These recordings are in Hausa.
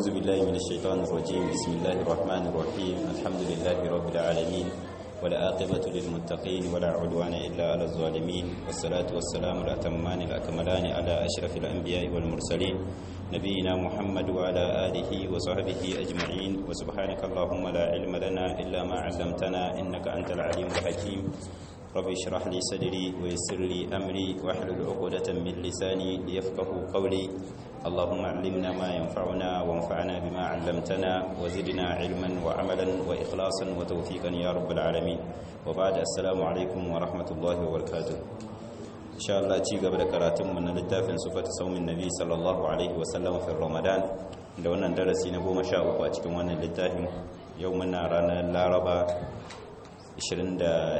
أعوذ بالله من الشيطان الرجيم بسم الله الرحمن الرحيم الحمد لله رب العالمين والعاقبة للمتقين ولا عدوان إلا على الظالمين والصلاة والسلام الأتمان الأكملان على أشرف الأنبياء والمرسلين نبينا محمد وعلى آله وصحبه أجمعين وسبحانك اللهم لا علم لنا إلا ما علمتنا إنك أنت العليم الحكيم رب اشرح لي صدري ويسر لي أمري واحلل عقدة من لساني ليفقه قولي اللهم علمنا ما ينفعنا وانفعنا بما علمتنا وزدنا علما وعملا وإخلاصا وتوفيقا يا رب العالمين وبعد السلام عليكم ورحمة الله وبركاته إن شاء الله تيجا بركاتم من littafin صفة صوم النبي صلى الله عليه وسلم في رمضان da wannan darasi na goma sha uku a cikin wannan littafin yau muna ranar laraba 27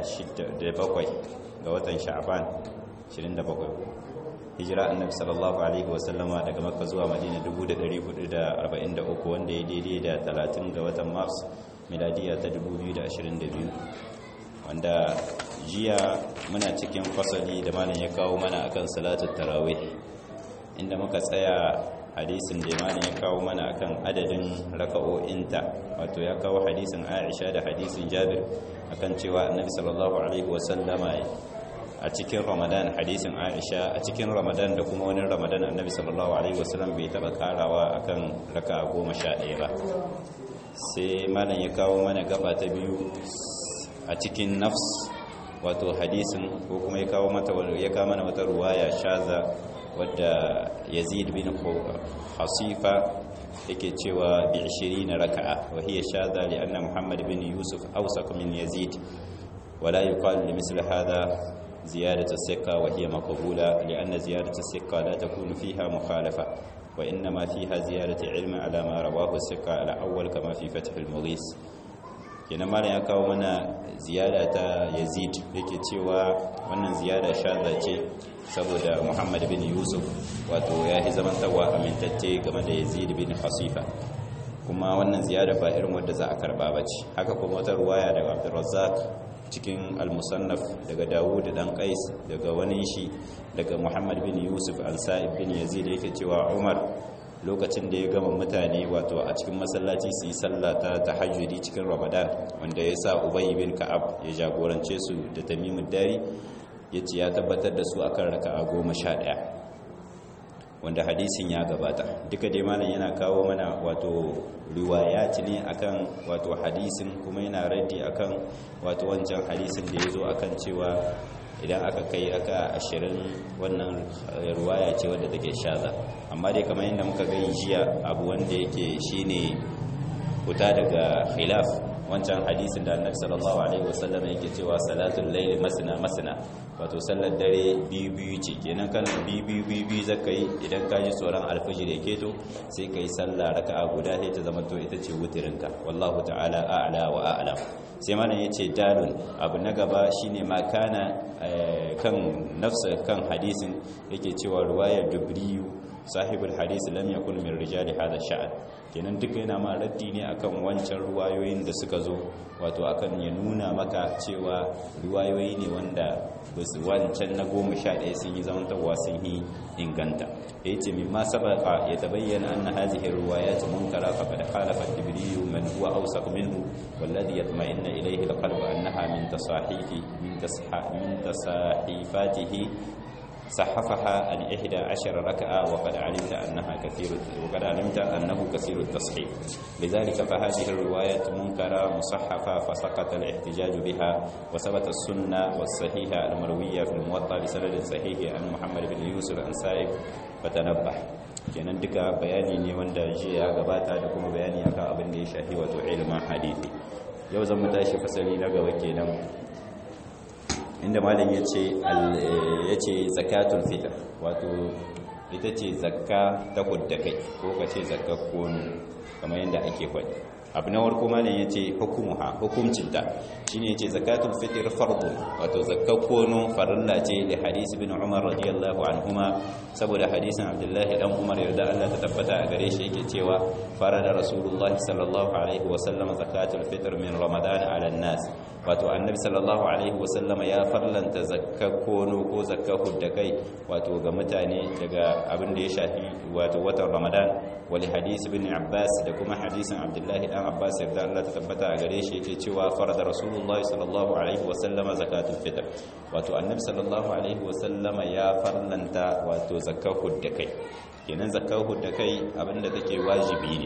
ga watan sha'ban 27 hijira annabi sallallahu alaihi wasallama daga makka zuwa madina 1443 wanda ya daidai da 30 ga watan mars miladiya ta 2022 wanda jiya muna cikin fasali da malam ya kawo mana akan salatu tarawih inda muka tsaya hadisin da malam ya kawo mana akan adadin raka'o'inta wato ya kawo hadisin Aisha da hadisin Jabir akan cewa annabi sallallahu alaihi wasallama a cikin ramadan hadisin aisha a cikin ramadan da kuma wani ramadan annabi sallallahu alaihi wasallam bai taba karawa akan raka goma sha ɗaya ba sai malam ya kawo mana gaba ta biyu a cikin nafs wato hadisin ko kuma ya kawo mata ya kawo mana wata ruwaya shaza wadda yazid bin hasifa yake cewa bi 20 raka'a wa hiya shaza li anna muhammad bin yusuf awsaq min yazid ولا يقال لمثل هذا زيادة الثقة وهي مقبولة لأن زيادة الثقة لا تكون فيها مخالفة وإنما فيها زيادة علم على ما رواه الثقة الأول كما في فتح المغيث kenan malam ya kawo mana ziyada ta yazid yake cewa wannan ziyada shaza ce saboda muhammad bin yusuf wato ya yi zamantarwa amintacce game da yazid bin hasifa kuma wannan ziyada ba irin wadda za a karba ba ce haka kuma wata ruwaya daga abdurrazzaq cikin al-musannaf daga dawud dan qais daga wani shi daga muhammad bin yusuf al-sa'ib bin yazid yake cewa umar lokacin da ya gama mutane wato a cikin masallaci su yi sallah ta tahajjudi cikin ramadan wanda ya sa ubay bin ka'ab ya jagorance su da tamimud dari yace ya tabbatar da su akan raka'a goma sha ɗaya wanda hadisin ya gabata duka dai malam yana kawo mana wato riwayat ne akan wato hadisin kuma yana raddi akan wato wancan hadisin da ya zo akan cewa idan aka kai aka ashirin wannan riwaya ce wadda take shaza amma dai kamar yadda muka gani jiya abu wanda yake shine fita daga khilaf wancan hadisin da annabi sallallahu alaihi wasallam yake cewa salatul layli masna masna wato sallar dare biyu biyu ce kenan kan biyu biyu biyu biyu zaka yi idan ka ji tsoron alfajir ya keto sai ka yi sallah raka'a guda sai ta zama to ita ce wutirinka wallahu ta'ala a'la wa a'lam sai mana yace dalun abu na gaba shine ma kana kan nafsa kan hadisin yake cewa ruwayar dubriyu sahibul hadisi lam yakun min rijali hadha sha'an kenan duka yana ma raddi ne akan wancan ruwayoyin da suka zo wato akan ya nuna maka cewa ruwayoyi ne wanda basu wancan na goma sha ɗaya sun yi zamantarwa sun yi inganta ya ce mimma sabaka ya tabayyana anna hadhihi riwayat munkara faqad khalafa tibriyu man huwa awsaq minhu walladhi yatma'inna ilayhi alqalb annaha min tasahifi min tasahifatihi صحفها عن إحدى عشر ركعة وقد علمت أنها كثير وقد علمت أنه كثير التصحيف لذلك فهذه الرواية منكرة مصحفة فسقط الاحتجاج بها وثبت السنة والصحيحة المروية في الموطأ بسند صحيح عن محمد بن يوسف عن سائب فتنبه kenan duka bayani ne wanda jiya ya gabata da kuma bayani akan abin da ya shafi wato ilimin hadisi yau zan mu tashi fasali na gaba kenan inda malam ya ce zakatul fitr wato ita ce zakka ta kudda kai ko ka ce zakka kono kamar yadda ake kwaɗi abu na warko malam ya ce hukumuha hukumcinta shi ne ce zakatul fitr fardu wato zakka kono farilla ce da hadisi bin umar radiyallahu anhuma saboda hadisin abdullahi dan umar yarda Allah ta tabbata a gare shi yake cewa farada rasulullahi sallallahu alaihi wa sallam zakatul fitr min ramadan ala nas wato annabi sallallahu alaihi wasallam ya farlanta zakka kono ko zakka hudda kai wato ga mutane daga abin da ya shafi wato watan ramadan wali hadisi bin abbas da kuma hadisin abdullahi dan abbas yarda Allah ta tabbata a gare shi yake cewa farada rasulullah sallallahu alaihi wasallam zakatul fitr wato annabi sallallahu alaihi wasallam ya farlanta wato zakka hudda kai kenan zakka hudda kai abinda take wajibi ne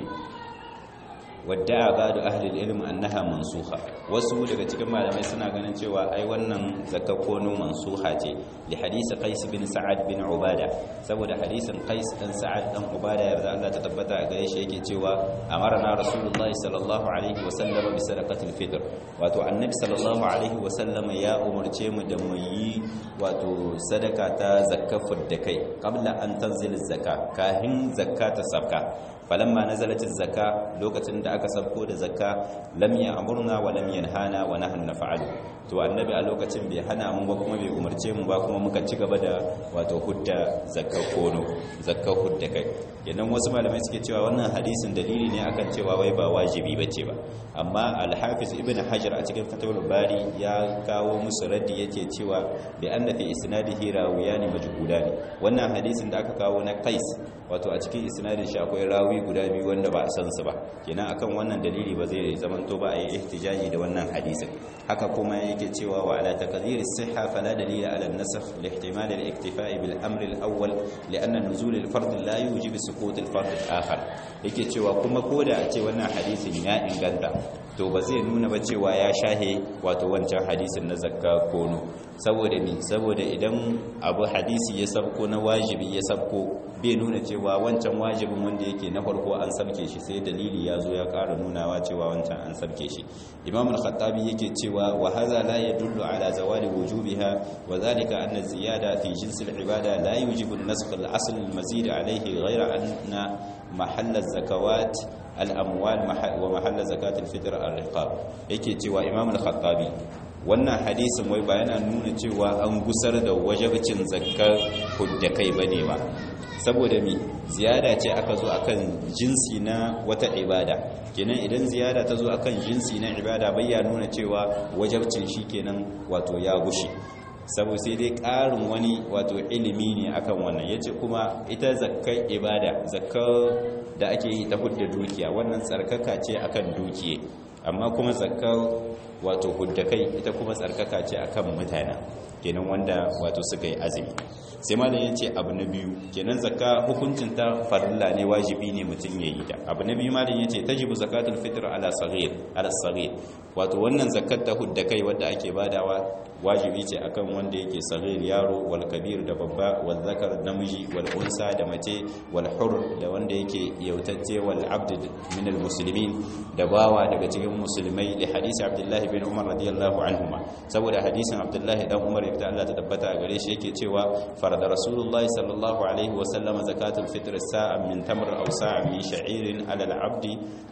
wadda ba'du ahli al-ilm annaha mansukha wasu daga cikin malamai suna ganin cewa ai wannan zakka kono mansuha ce li hadisi qais bin sa'ad bin ubada saboda hadisin qais dan sa'ad dan ubada yarda Allah ta tabbata a gare shi yake cewa amarna rasulullahi sallallahu alaihi wa sallam bi sadaqatil fitr wato annabi sallallahu alaihi wa sallam ya umarce mu da mu yi wato sadaka ta zakka da kai qabla an tanzil zakka kahin zakka ta sabka falamma nazalat zakka lokacin da aka sabko da zakka lam ya'murna wa lam yanhana wa nahnu naf'alu to annabi a lokacin bai hana mu ba kuma bai umarce mu ba kuma muka ci gaba da wato hudda zakka kono zakka hudda kai kenan wasu malamai suke cewa wannan hadisin dalili ne akan cewa wai ba wajibi bace ba amma al-hafiz ibn hajar a cikin fatawul bari ya kawo musu raddi yake cewa bi anna fi isnadihi rawiyani majhulani wannan hadisin da aka kawo na qais wato a cikin isnadin shi akwai rawi guda biyu wanda ba a san su ba kenan akan wannan dalili ba zai zamanto ba a yi ihtijaji da wannan hadisin haka kuma yake cewa wa ala taqdir as-sihha fala dalila ala an-nasakh li ihtimal al-iktifa' bil amr al-awwal li'anna nuzul al-fard la yujib suqut al-fard al-akhar yake cewa kuma koda a ce wannan hadisin ya inganta to ba zai nuna ba cewa ya shahe wato wancan hadisin na zakka kono saboda ni saboda idan abu hadisi ya sabko na wajibi ya sabko bai nuna cewa wancan wajibin wanda yake na farko an sabke shi sai dalili ya zo ya ƙara nunawa cewa wancan an sabke shi imam al-khattabi yake cewa wa hadha la yadullu ala zawali wujubiha wa dhalika anna ziyada fi jins al-ibada la yujibu an-nasakh al-asl al-mazid alayhi ghayra anna mahall az-zakawat al-amwal wa mahall zakat al-fitr al-riqab yake cewa imam al-khattabi wannan hadisin wai ba yana nuna cewa an gusar da wajabcin zakkar hudda kai bane ba saboda mi ziyada ce aka zo akan jinsi na wata ibada kenan idan ziyada ta zo akan jinsi na ibada bai ya nuna cewa wajabcin shi kenan wato ya gushe saboda sai dai ƙarin wani wato ilimi ne akan wannan yace kuma ita zakkar ibada zakkar da ake yi ta hudda dukiya wannan tsarkaka ce akan dukiye amma kuma zakkar wato hudda kai ita kuma tsarkaka ce akan mutane kenan wanda wato suka yi azumi sai malam ya ce abu na biyu kenan zakka hukuncin ta farilla ne wajibi ne mutum ya yi ta abu na biyu malam ya ce tajibu zakatul fitr ala saghir ala saghir wato wannan zakat ta hudda kai wadda ake badawa wajibi ce akan wanda yake saghir yaro wal kabir da babba wal zakar namiji wal unsa da mace wal hur da wanda yake yautacce wal abd min al muslimin da bawa daga cikin musulmai da hadisi abdullahi bin umar radiyallahu anhuma saboda hadisin abdullahi dan umar yadda Allah ta tabbata a gare shi yake cewa farada rasulullah sallallahu alaihi wa sallam zakatul fitr sa'an min tamr aw sa'an min sha'irin ala al abd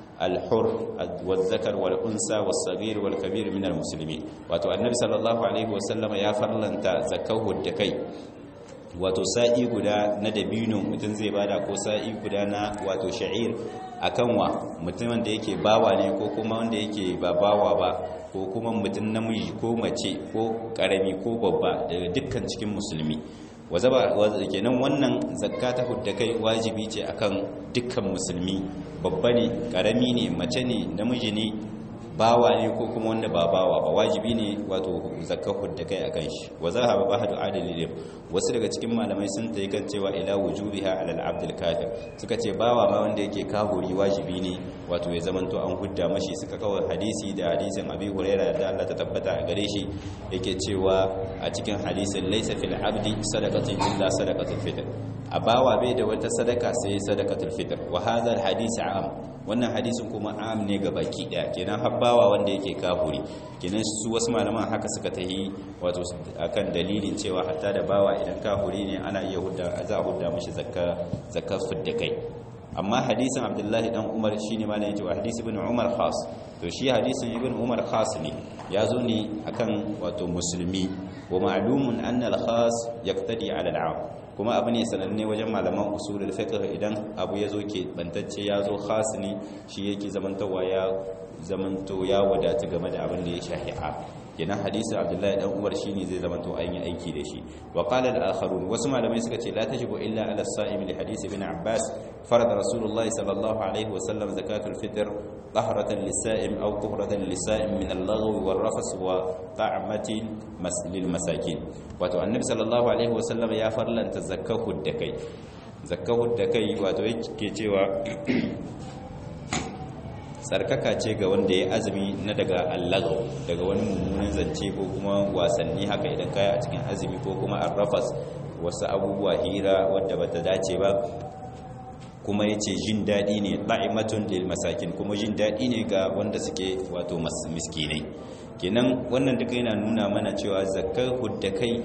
الحر والذكر والأنثى والصغير والكبير من المسلمين wato annabi sallallahu alaihi wasallam ya farlanta zakahu da kai wato sa'i guda na dabino mutum zai bada ko sa'i guda na wato sha'ir akan wa mutumin da yake bawa ne ko kuma wanda yake ba bawa ba ko kuma mutum namiji ko mace ko karami ko babba daga dukkan cikin musulmi wazaba kenan wannan zakka ta hudda kai wajibi ce akan dukkan musulmi babba ne karami ne mace ne namiji ne bawa ne ko kuma wanda ba bawa ba wajibi ne wato zakka hudda kai akan shi wa zahaba bahadu adalil wasu daga cikin malamai sun tayi kan cewa ila wujubiha ala al-abd kafir suka ce bawa ma wanda yake kahuri wajibi ne wato ya zamanto an hudda mashi suka kawo hadisi da hadisin abi hurairah da Allah ta tabbata a gare shi yake cewa a cikin hadisin laysa fil abdi sadaqatun illa sadaqatul fitr a bawa bai da wata sadaka sai sadaqatul fitr wa hadha al-hadith am wannan hadisin kuma am ne ga baki daya kenan habbawa wanda yake kafuri kenan su wasu malaman haka suka tahi wato akan dalilin cewa hatta da bawa idan kafuri ne ana iya hudda za a hudda mishi zakka zakka fidda kai amma hadisin abdullahi dan umar shine malam yace wa hadisi ibn umar khas to shi hadisin ibn umar khas ne ya zo ne akan wato musulmi wa ma'lumun anna al-khas yaqtadi ala al-'am kuma abu ne sananne wajen malaman usulul fiqh idan abu yazo ke bantacce yazo khas ne shi yake zamantawa ya zamanto ya wadata game da abin da ya shahi a kenan hadisin abdullahi dan umar shine zai zama to an yi aiki da shi wa qala al-akharun wasu malamai suka ce la tajibu illa ala as-sa'im li hadisi ibn abbas farada rasulullahi sallallahu alaihi wa sallam zakatul fitr tahratan lis-sa'im aw tuhratan lis-sa'im min al-laghwi war-rafas wa ta'matin lil masakin wato annabi sallallahu alaihi wa sallam ya farlanta zakahud da kai zakahud da kai wato yake cewa tsarkaka ce ga wanda ya azumi na daga allagaw daga wani mummunan zance ko kuma wasanni haka idan kaya a cikin azumi ko kuma arrafas wasu abubuwa hira wadda bata dace ba kuma ya ce jin daɗi ne ɗa'imatun lil masakin kuma jin daɗi ne ga wanda suke wato miskinai kenan wannan duka yana nuna mana cewa zakar hudda kai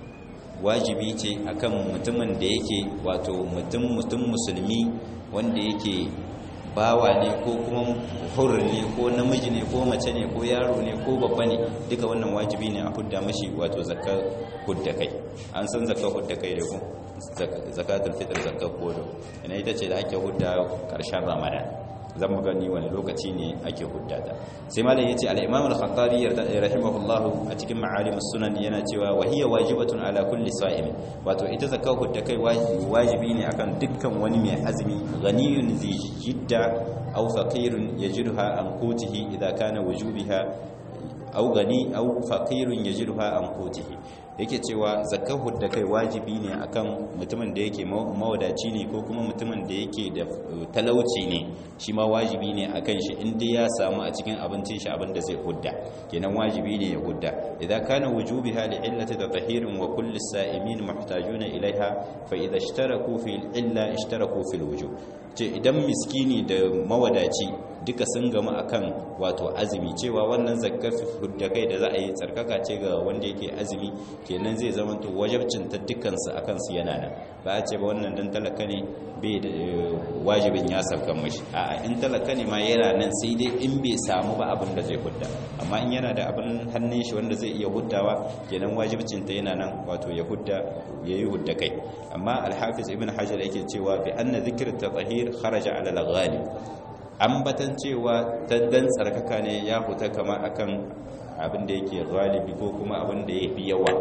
wajibi ce akan mutumin da yake wato mutum mutum musulmi wanda yake bawa ne ko kuma hur ne ko namiji ne ko mace ne ko yaro ne ko babba ne duka wannan wajibi ne a hudda mashi wato zakar hudda kai an san zakar hudda kai da ku zakatul fitr zakar kodo ina ita ce da ake hudda karshen ramadan zan mu gani wani lokaci ne ake huddata sai malam yace al-imam al-khattabi rahimahullah a cikin ma'alimus sunan yana cewa wa hiya wajibatun ala kulli sa'im wato ita zakar hudda kai wajibi ne akan dukkan wani mai azumi ghaniyun zi jidda aw faqirun yajidha an qutihi idha kana wujubiha aw gani aw faqirun yajidha an qutihi yake cewa zakar hudda kai wajibi ne akan mutumin da yake mawadaci ne ko kuma mutumin da yake da talauci ne shi ma wajibi ne akan shi inda ya samu a cikin abincin shi abin da zai hudda kenan wajibi ne ya hudda idza kana wujubiha li illati tahirin wa kulli sa'imin muhtajuna ilaiha fa idza ishtaraku fi illa ishtaraku fil wujub ce idan miskini da mawadaci duka sun gama akan wato azumi cewa wannan zakkar hudda kai da za a yi tsarkaka ce ga wanda yake azumi kenan zai zama to wajibcin ta dukkansu akan su yana nan ba a ce ba wannan dan talaka ne bai da wajibin ya saukan mashi a in talaka ne ma yana nan sai dai in bai samu ba abin da zai hudda amma in yana da abin hannun shi wanda zai iya huddawa kenan wajibcin ta yana nan wato ya hudda yayi hudda kai amma al-hafiz ibn hajar yake cewa bi anna dhikr at-tahir kharaja ala al-ghalib ambatan cewa dan tsarkaka ne ya huta kama akan abin da yake galibi ko kuma abin da yafi yawa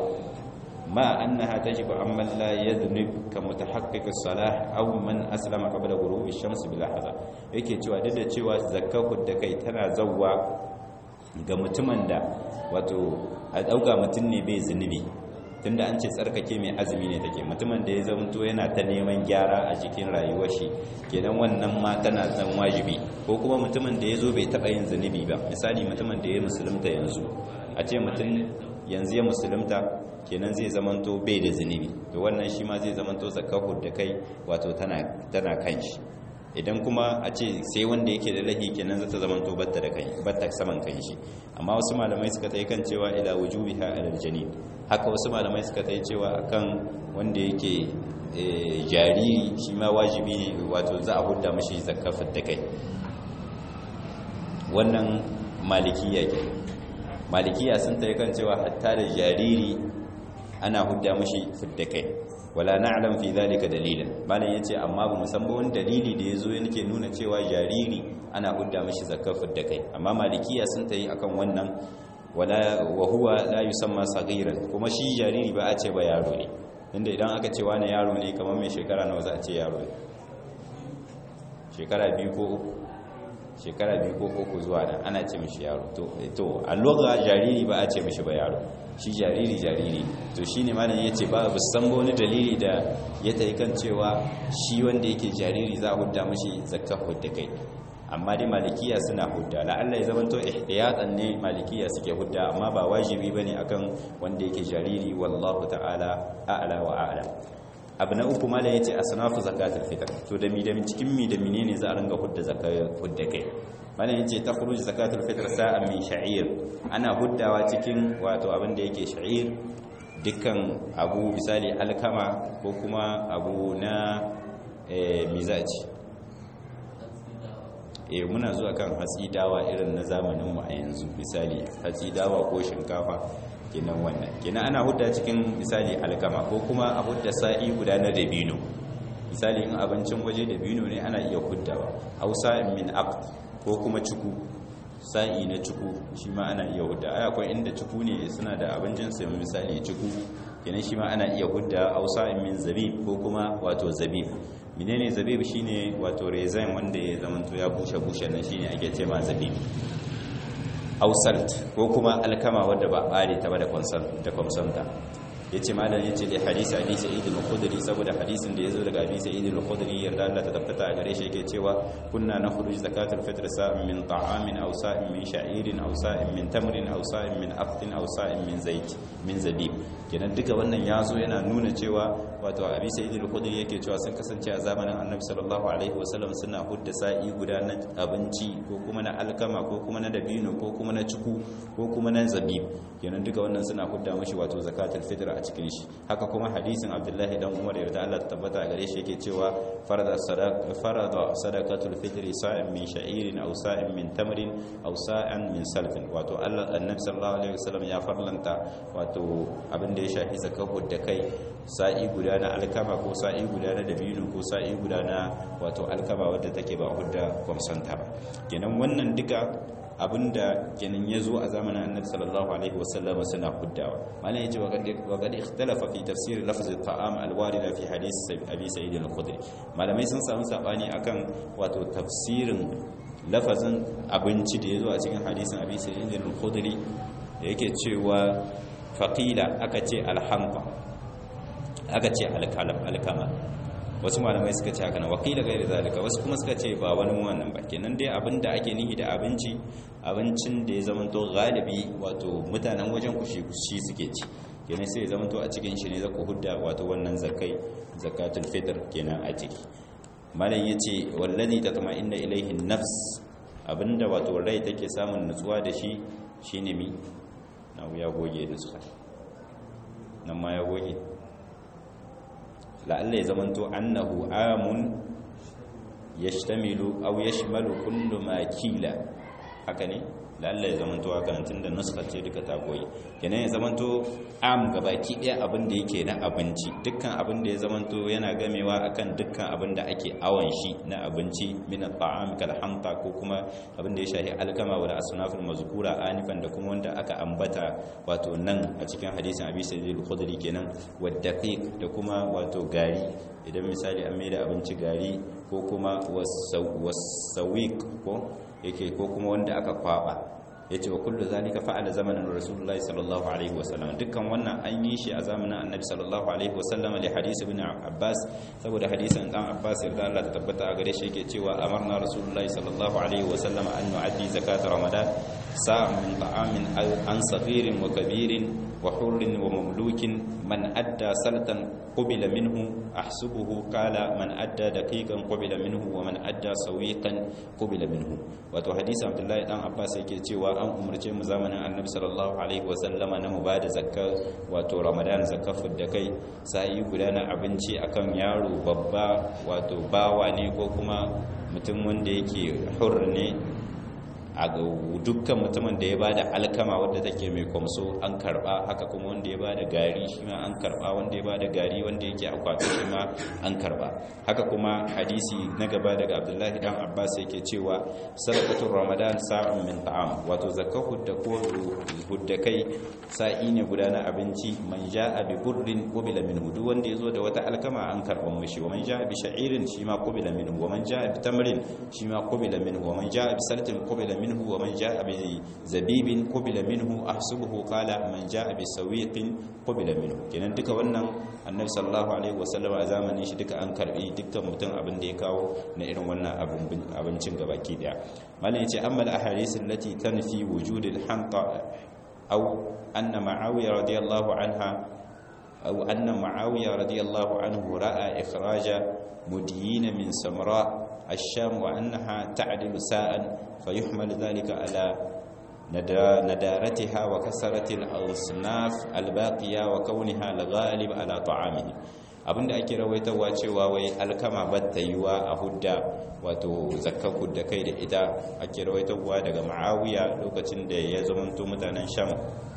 ma annaha tajibu amman la yadhnib ka mutahaqqiq as-salah aw man aslama qabla ghurubi ash-shams bil lahza yake cewa duk da cewa zakatu da kai tana zawwa ga mutumin da wato a dauka mutun ne bai zunubi tunda an ce tsarkake mai azumi ne take mutumin da ya zamto yana ta neman gyara a cikin rayuwar shi kenan wannan ma tana zan wajibi ko kuma mutumin da ya zo bai taɓa yin zunubi ba misali mutumin da ya musulunta yanzu a ce mutum yanzu ya musulunta kenan zai zamanto bai da zunubi to wannan shi ma zai zamanto zakahur da kai wato tana kan shi idan kuma a ce sai wanda yake da lahi kenan zata zamanto batta da kai batta saman kan shi amma wasu malamai suka tai kan cewa ila wujubiha alal janin haka wasu malamai suka tai cewa akan wanda yake jariri shi ma wajibi ne wato za a hudda mashi zakafar da kai wannan malikiya ke malikiya sun tai kan cewa hatta da jariri ana hudda mashi fidda kai wala na'lam fi dhalika dalilan malam yace amma ba musamman wani dalili da yazo yake nuna cewa jariri ana hudda mishi zakafar da kai amma malikiya sun tayi akan wannan wala wa huwa la yusamma saghiran kuma shi jariri ba a ce ba yaro ne inda idan aka ce wani yaro ne kamar mai shekara nawa za a ce yaro ne shekara biyu ko uku shekara biyu ko uku zuwa nan ana ce mishi yaro to to a lugha jariri ba a ce mishi ba yaro shi jariri jariri to shi ne malam ya ce ba bu san wani dalili da ya ta yi kan cewa shi wanda yake jariri za a hudda mashi zakka hudda kai amma dai malikiya suna hudda la'alla ya zama to ihtiyatan ne malikiya suke hudda amma ba wajibi bane akan wanda yake jariri wallahu ta'ala a'la wa a'la abu na uku malam yace asnafu zakatul fitr to da mi da cikin mi da menene za a ringa hudda zakka hudda kai malam yace takhruj zakatul fitr sa'an min sha'ir ana huddawa cikin wato abin da yake sha'ir dukkan abu misali alkama ko kuma abu na mizaji eh muna zuwa kan hatsi dawa irin na zamanin mu a yanzu misali hatsi dawa ko shinkafa kenan wannan kenan ana hudda cikin misali alkama ko kuma a hudda sa'i guda na dabino misali in abincin waje dabino ne ana iya huddawa hausa min aqd ko kuma ciku sa'i na ciku shi ma ana iya hudda ai akwai inda ciku ne suna da abincin sai misali ciku kenan shi ma ana iya hudda au sa'in min zabib ko kuma wato zabib menene zabib shine wato rezain wanda ya zamanto ya bushe bushe nan shine ake ce ma zabib au salt ko kuma alkama wadda ba bare ta ba da kwamsanta ya ce malam ya ce da hadisi abi sa'id al-khudri saboda hadisin da yazo daga abi sa'id al-khudri yarda Allah ta tabbata a gare shi yake cewa kunna nakhruj zakatul fitr sa'in min ta'amin aw sa'in min sha'irin aw sa'in min tamrin aw sa'in min aqtin aw sa'in min zait min zabib kenan duka wannan yazo yana nuna cewa wato abi sa'id al-khudri yake cewa sun kasance a zamanin annabi sallallahu alaihi wasallam suna hudda sa'i guda na abinci ko kuma na alkama ko kuma na dabino ko kuma na ciku ko kuma na zabib kenan duka wannan suna hudda mashi wato zakatul fitr a cikin shi haka kuma hadisin abdullahi dan umar yarda Allah ta tabbata gare shi yake cewa farada sadaqa farada sadaqatul fitr sa'in min sha'irin aw sa'in min tamrin aw sa'an min salfin wato Allah annabi sallallahu alaihi wasallam ya farlanta wato abin da ya shafi zakahud da kai sa'i guda na alkama ko sa'i guda na dabino ko sa'i guda na wato alkama wadda take ba hudda kwamsanta ba kenan wannan duka abinda kenan ya zo a zamanin annabi sallallahu alaihi wasallam suna huddawa malam yace wa qad ikhtalafa fi tafsir lafz at-ta'am al-warida fi hadith abi sa'id al-khudri malamai sun samu sabani akan wato tafsirin lafazin abinci da yazo a cikin hadisin abi sa'id al-khudri yake cewa faqila aka ce al-hamqa aka ce al-kalam al-kama wasu malamai suka ce haka na wakila gairi zalika wasu kuma suka ce ba wani wannan ba kenan dai abinda ake nihi da abinci abincin da ya zamanto galibi wato mutanen wajen kushi kushi suke ci kenan sai ya zamanto a cikin shi ne za ku hudda wato wannan zakai zakatul fitr kenan a ciki malam yace wallazi tatma'inna ilayhi nafs abinda wato rai take samun nutsuwa da shi shine mi na ya goge nutsuwa nan ma ya goge la'alla ya zamanto annahu amun yashtamilu aw yashmalu kullu ma kila haka ne la'alla ya zamanto haka nan tunda nuskar ce duka ta goyi kenan ya zamanto am gabaki daya abin da yake na abinci dukkan abin da ya zamanto yana gamewa akan dukkan abin da ake awon shi na abinci min at-ta'am kal hamta ko kuma abin da ya shahi alkama wa asnaful mazkura anifan da kuma wanda aka ambata wato nan a cikin hadisin abi sa'id al-khudri kenan wa daqiq da kuma wato gari idan misali an mai da abinci gari ko kuma wasawiq ko yake ko kuma wanda aka kwaba yace wa kullu zalika fa'ala zamanin rasulullahi sallallahu alaihi wasallam dukkan wannan an yi shi a zamanin annabi sallallahu alaihi wasallam li hadisi ibn abbas saboda hadisin dan abbas yarda Allah ta tabbata a gare shi yake cewa amarna rasulullahi sallallahu alaihi wasallam an nu'addi zakat ramadan sa'an min ta'amin an saghirin wa kabirin wa hurrin wa mamlukin man adda salatan qubila minhu ahsubuhu qala man adda daqiqan qubila minhu wa man adda sawiqan qubila minhu wato hadisi abdullahi dan abbas yake cewa an umarce mu zamanin annabi sallallahu alaihi wa sallama na mu bada zakka wato ramadan zakka da kai sai guda na abinci akan yaro babba wato bawa ne ko kuma mutum wanda yake hur ne a dukkan mutumin da ya bada alkama wadda take mai kwamso an karba haka kuma wanda ya bada gari shi ma an karba wanda ya bada gari wanda yake akwati shi ma an karba haka kuma hadisi na gaba daga abdullahi dan abbas yake cewa sadaqatul ramadan sa'un min ta'am wato zakka hudda ko hudda kai sa'i ne guda na abinci man ja'a bi burrin qubila minhu duk wanda yazo da wata alkama an karban mishi wa man ja'a bi sha'irin shi ma qubila minhu wa man ja'a bi tamrin shi ma qubila minhu wa man ja'a bi salatin qubila minhu منه ومن جاء بزبيب قبل منه احسبه قال من جاء بسويق قبل منه kenan duka wannan annabi sallallahu alaihi wasallam a zamanin shi duka an karbi dukkan mutum abin da ya kawo na irin wannan abincin gabaki daya mallan yace amma al ahadith allati tanfi wujud al hanqa aw anna ma'awiya radiyallahu anha aw anna ma'awiya radiyallahu anhu ra'a ikhraja mudyin min samra الشام وأنها تعدل ساء فيحمل ذلك على ندارتها وكسرة الأصناف الباقية وكونها الغالب على طعامه abinda ake rawaitawa cewa wai alkama batta yiwa a hudda wato zakkan hudda kai da ita ake rawaitawa daga ma'awiya lokacin da ya zamanto mutanen sham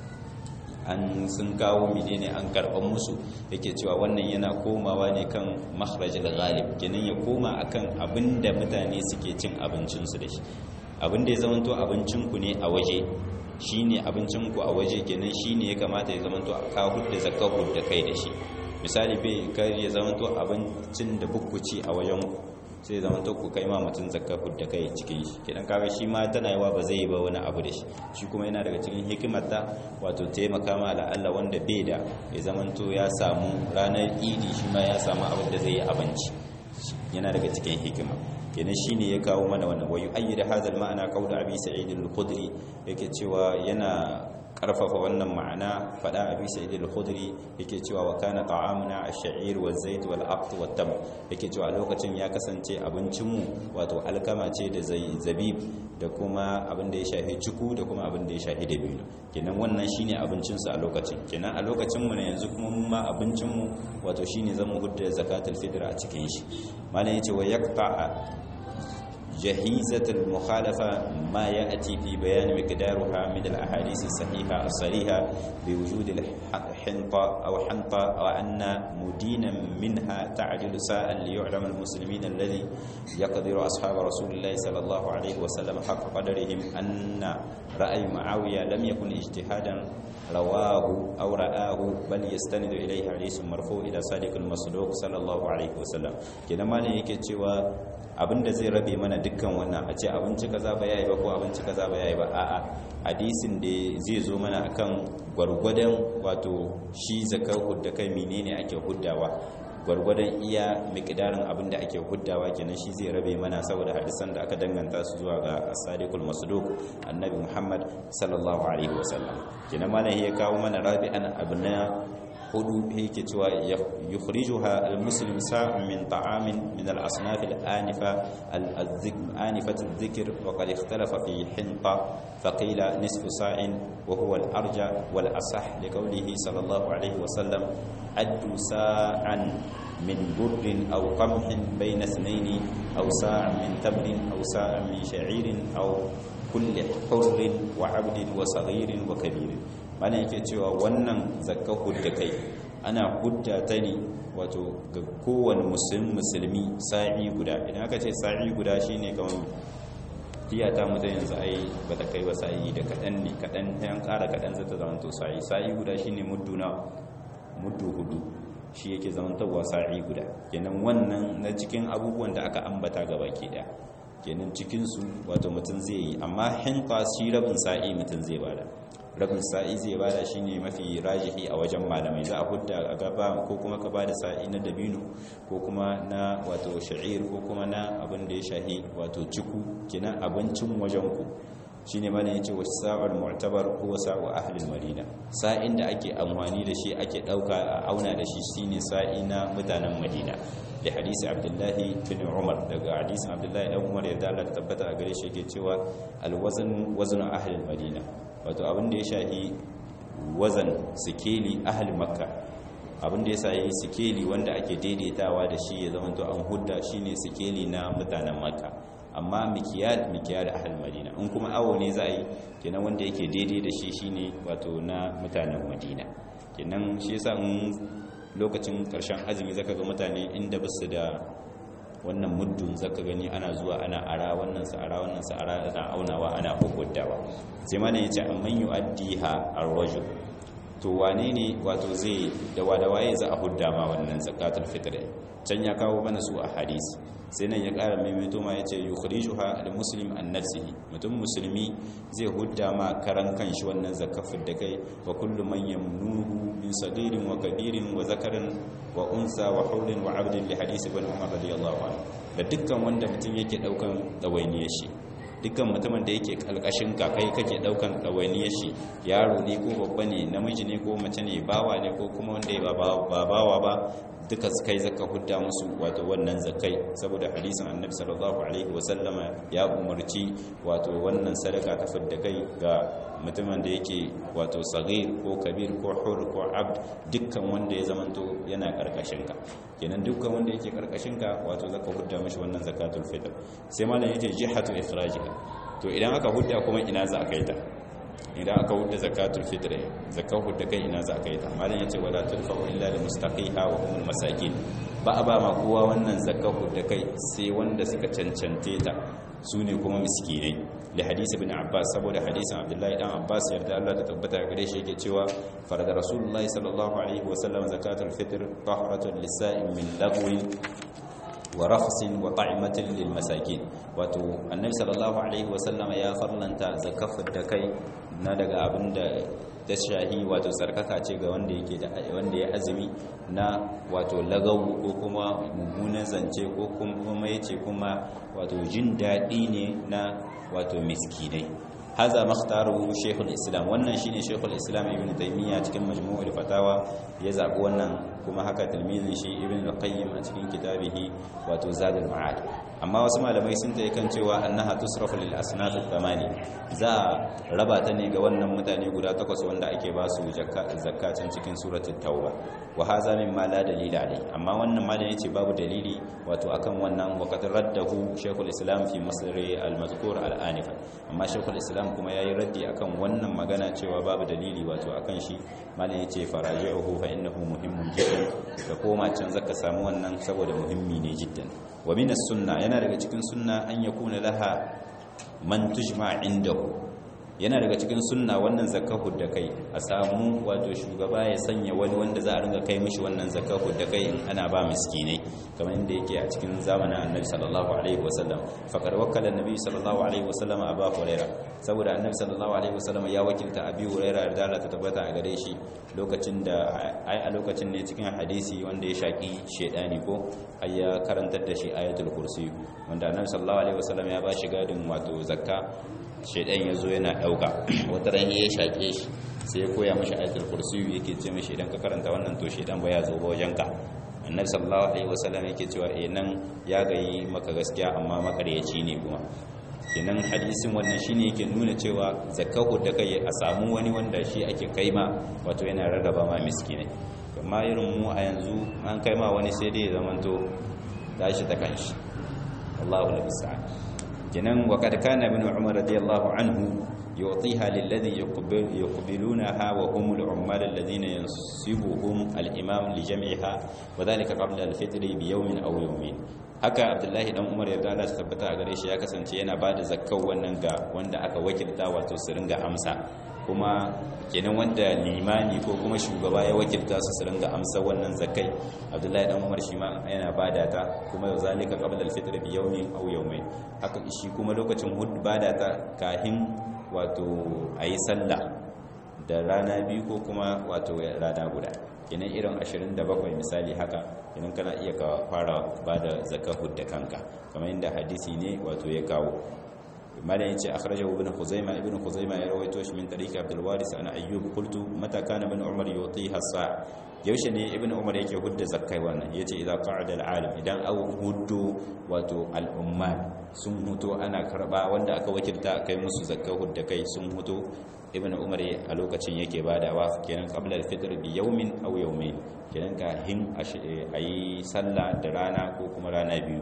an sun kawo menene an karɓar musu yake cewa wannan yana komawa ne kan makharajil ghalib kenan ya koma akan abinda mutane suke cin abincinsu da shi abin da ya zamanto abincinku ne a waje shine abincinku a waje kenan shine ya kamata ya zamanto ka hudda zakka hudda kai da shi misali bai kar ya zamanto abincin da bukkuci a wajen sai zama to ku kai ma mutum zakka da kai cikin shi kidan kaga shi ma tana yawa ba zai ba wani abu da shi shi kuma yana daga cikin hikimar ta wato taimaka ma la Allah wanda bai da ya zama to ya samu ranar idi shi ma ya samu abin da zai yi abinci yana daga cikin hikima kenan shine ya kawo mana wannan wayu ayyida hadal ma'ana qawlu abi sa'id al-khudri yake cewa yana karfafa wannan ma'ana fada abi sa'id al-khudri yake cewa wa kana ta'amuna ash-sha'ir wa zayt wal aqt wat tam yake cewa lokacin ya kasance abincin mu wato alkama ce da zabib da kuma abin da ya shafi ciku da kuma abin da ya shafi dabino kenan wannan shine abincin su a lokacin kenan a lokacin mu ne yanzu kuma mun ma abincin mu wato shine zamu hudda zakatul fitr a cikin shi malam yace wa yaqta جهيزة المخالفة ما يأتي في بيان مقدارها من الأحاديث الصحيحة الصريحة بوجود الحنطة أو حنطة وأن مدينا منها تعدل ساء ليعلم المسلمين الذي يقدر أصحاب رسول الله صلى الله عليه وسلم حق قدرهم أن رأي معاوية لم يكن اجتهادا رواه أو رآه بل يستند إليه حديث مرفوع إلى صادق المصدوق صلى الله عليه وسلم كده ما ne yake cewa abinda zai rabe mana dukkan wannan a ce abinci kaza ba yayi ba ko abinci kaza ba yayi ba a'a hadisin da zai zo mana akan gwargwadon wato shi zakar hudda kai menene ake huddawa gwargwadon iya miqdarin abin da ake huddawa kenan shi zai rabe mana saboda hadisan da aka danganta su zuwa ga as-sadiqul masduq annabi Muhammad sallallahu alaihi wasallam kenan malam ya kawo mana rabi'an abna hudu yake cewa yukhrijuha al-muslim sa'un min ta'amin min al-asnaf al-anifa al-anifat al-dhikr wa qad ikhtalafa fi hinta faqila nisfu sa'in wa huwa al-arja wal asah li qawlihi sallallahu alayhi wa sallam addu sa'an من بر أو قمح بين اثنين أو ساع من تمر أو ساع من شعير أو كل حر وعبد وصغير وكبير mana yake cewa wannan zakka hudda kai ana hudda ta ne wato ga kowane musulmi sa'i guda idan aka ce sa'i guda shine kamar tiyata mu yanzu ai ba ta kai ba sa'i da kaɗan ne kaɗan yan ƙara kaɗan zata zama to sa'i sa'i guda shine muddu na muddu hudu shi yake zamantarwa sa'i guda kenan wannan na cikin abubuwan da aka ambata gaba ke da kenan cikinsu wato mutum zai yi amma hinta shi rabin sa'i mutum zai bada rabin sa'i zai bada shine mafi rajihi a wajen malamai za a hudda a gaba ko kuma ka bada sa'i na dabino ko kuma na wato sha'ir ko kuma na abin da ya shahi wato ciku kenan abincin wajen ku shine mana yace wa sa'ar mu'tabar ko sa'u ahli madina sa'in da ake amfani da shi ake dauka a auna da shi shine sa'i na mutanen madina da hadisi abdullahi bin umar daga hadisi abdullahi dan umar ya dala tabbata a gare shi yake cewa alwazn wazn ahli madina wato abin da ya shahi wazan sikeli ahli makka abin da ya shahi sikeli wanda ake daidaitawa da shi ya zama to an hudda shine sikeli na mutanen makka amma mikiyal mikiyal ahli madina in kuma awo ne za a yi kenan wanda yake daidai da shi shine wato na mutanen madina kenan shi yasa in lokacin karshen azumi zaka ga mutane inda basu da wannan muddun zaka gani ana zuwa ana ara wannan sa ara wannan sa ara ana aunawa ana hukuntawa sai ma ne yace amman yu'addiha ar-rajul to wane ne wato zai da wada waye za a hudda ma wannan zakatul fitr can ya kawo mana su a hadisi sai nan ya ƙara maimaito ma yace yukhrijuha al-muslim an nafsihi mutum musulmi zai hudda ma karan kanshi wannan zakafin da kai wa kullu man yamnuhu min sagirin wa kabirin wa zakarin wa unsa wa haurin wa abdin li hadisi ibn umar radiyallahu anhu da dukkan wanda mutum yake daukan dawainiyar shi dukkan mutumin da yake kalkashin ka kai kake daukan dawainiyar shi yaro ne ko babba ne namiji ne ko mace ne bawa ne ko kuma wanda ba bawa ba duka su kai zaka hudda musu wato wannan zakai saboda hadisin annabi sallallahu alaihi wasallama ya umarci wato wannan sadaka ta fidda kai ga mutumin da yake wato sagir ko kabir ko hur ko abd dukkan wanda ya zamanto yana karkashin ka kenan dukkan wanda yake karkashin ka wato zaka hudda mishi wannan zakatul fitr sai malam yace jihatu ikhrajiha to idan aka hudda kuma ina za a kai ta idan aka hudda zakatul fitr zakar hudda kai ina za a kai ta malam yace wala tulfa illa lil mustaqiha wa humul masakin ba a ba ma kowa wannan zakahu da kai sai wanda suka cancante ta su ne kuma miskinai da hadisi bin abbas saboda hadisin abdullahi dan abbas yarda Allah ta tabbata gare shi yake cewa farada rasulullahi sallallahu alaihi wasallam zakatul fitr tahratun lisa'in min lagwi wa rakhsin wa ta'imatin lil masakin wato annabi sallallahu alaihi wasallam ya farlanta zakafar da kai na daga abinda ta shahi wato tsarkaka ce ga wanda yake da wanda ya azumi na wato lagawu ko kuma mummunan zance ko kuma yace kuma wato jin daɗi ne na wato miskinai haza makhtaru shaykhul islam wannan shine shaykhul islam ibn taymiya cikin majmu'ul fatawa ya zabi wannan kuma haka tilmizin shi ibn al-qayyim a cikin kitabihi wato zadul ma'ad amma wasu malamai sun ta kan cewa annaha tusrafu lil asnaf thamani za raba ta ne ga wannan mutane guda takwas wanda ake ba su zakatun cikin suratul tauba wa hadha mimma la dalila alai amma wannan malami yace babu dalili wato akan wannan wa qad raddahu shaykhul islam fi masri al-mazkur al-anifa amma shaykhul islam kuma yayi raddi akan wannan magana cewa babu dalili wato akan shi malami yace faraji'uhu fa innahu muhimmun jiddan ka koma can zaka samu wannan saboda muhimmi ne jiddan wa min sunna yana daga cikin sunna an yakuna laha man tujma indahu yana daga cikin sunna wannan zakahu da kai a samu wato shugaba ya sanya wani wanda za a ringa kai mishi wannan zakahu da kai in ana ba miskinai kamar inda yake a cikin zamanin annabi sallallahu alaihi wasallam faqad wakkala annabi sallallahu alaihi wasallam aba huraira saboda annabi sallallahu alaihi wasallam ya wakilta abi huraira da Allah ta tabbata a gare shi lokacin da ai a lokacin ne cikin hadisi wanda ya shaki shedani ko ai ya karantar da shi ayatul kursi wanda annabi sallallahu alaihi wasallam ya ba shi gadin wato zakka shaidan ya zo yana ɗauka wata ran ya shaƙe shi sai ya koya mashi ayatul kursi yake ce mashi idan ka karanta wannan to shaidan ba ya zo ba wajen ka annabi sallallahu alaihi wasallam yake cewa eh nan ya gayi maka gaskiya amma makaryaci ne kuma kenan hadisin wannan shine yake nuna cewa zakahu da kai a samu wani wanda shi ake kaima wato yana rarraba ma miskinai amma irin mu a yanzu an kaima wani sai dai zamanto tashi ta kanshi Allahu musta'an kenan wa kad kana ibn umar radiyallahu anhu yu'tiha lilladhi yuqbilunaha wa hum al-ummal alladhina yansibuhum al-imam li jam'iha wa dhalika qabla al-fitr bi yawmin aw yawmin haka abdullahi dan umar yarda Allah ta tabbata a gare shi ya kasance yana bada zakkar wannan ga wanda aka wakilta wato su ringa amsa kuma kenan wanda limani ko kuma shugaba ya wakilta su su ringa amsa wannan zakai abdullahi dan umar shi ma yana bada ta kuma yau zalika qabla al-fitr bi yawmin aw yawmayn haka shi kuma lokacin hud bada ta kahin wato ayi sallah da rana biyu ko kuma wato rana guda kenan irin 27 misali haka kenan kana iya ka fara bada zakar hudda kanka kamar inda hadisi ne wato ya kawo malam yace akhrajahu ibn khuzaimah ibn khuzaimah ya rawaito shi min tariqi abdul waris ana ayyub qultu mata kana ibn umar yutiha sa yaushe ne ibn umar yake hudda zakkai wannan yace idza qa'ada al-alim idan aw huddu wato al-ummal sun huto ana karba wanda aka wakilta kai musu zakkai hudda kai sun huto ibn umar a lokacin yake badawa kenan qabla al-fitr bi yawmin aw yawmayn kenan ka hin ayi sallah da rana ko kuma rana biyu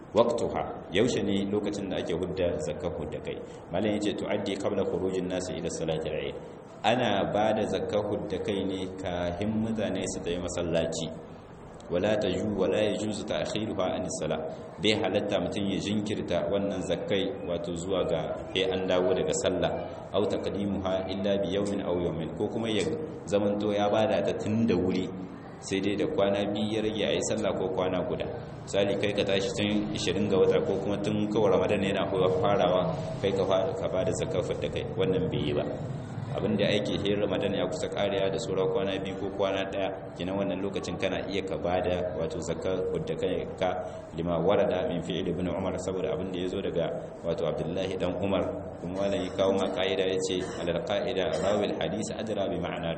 waqtuha yaushe ne lokacin da ake hudda zakar hudda kai malam yace tuaddi qabla khurujin nas ila salati al-eid ana bada zakar hudda kai ne kahin mutane su tayi masallaci wala taju wala yajuzu ta'khiruha an sala bai halatta mutun ya jinkirta wannan zakkai wato zuwa ga sai an dawo daga sallah aw taqdimuha illa bi yawmin aw yawmin ko kuma ya zamanto ya bada ta tun da wuri sai dai da kwana biyu ya rage a yi sallah ko kwana guda misali kai ka tashi tun 20 ga wata ko kuma tun kawai ramadan yana farawa kai ka ba da zakafar da kai wannan bai yi ba abinda ake hin ramadan ya kusa kariya da sauran kwana biyu ko kwana daya kina wannan lokacin kana iya ka bada wato zakar wadda kai ka lima warada min fi'il ibn umar saboda abinda yazo daga wato abdullahi dan umar kuma wannan ya kawo ma kaida yace alal qaida rawi al hadith adra bi ma'ana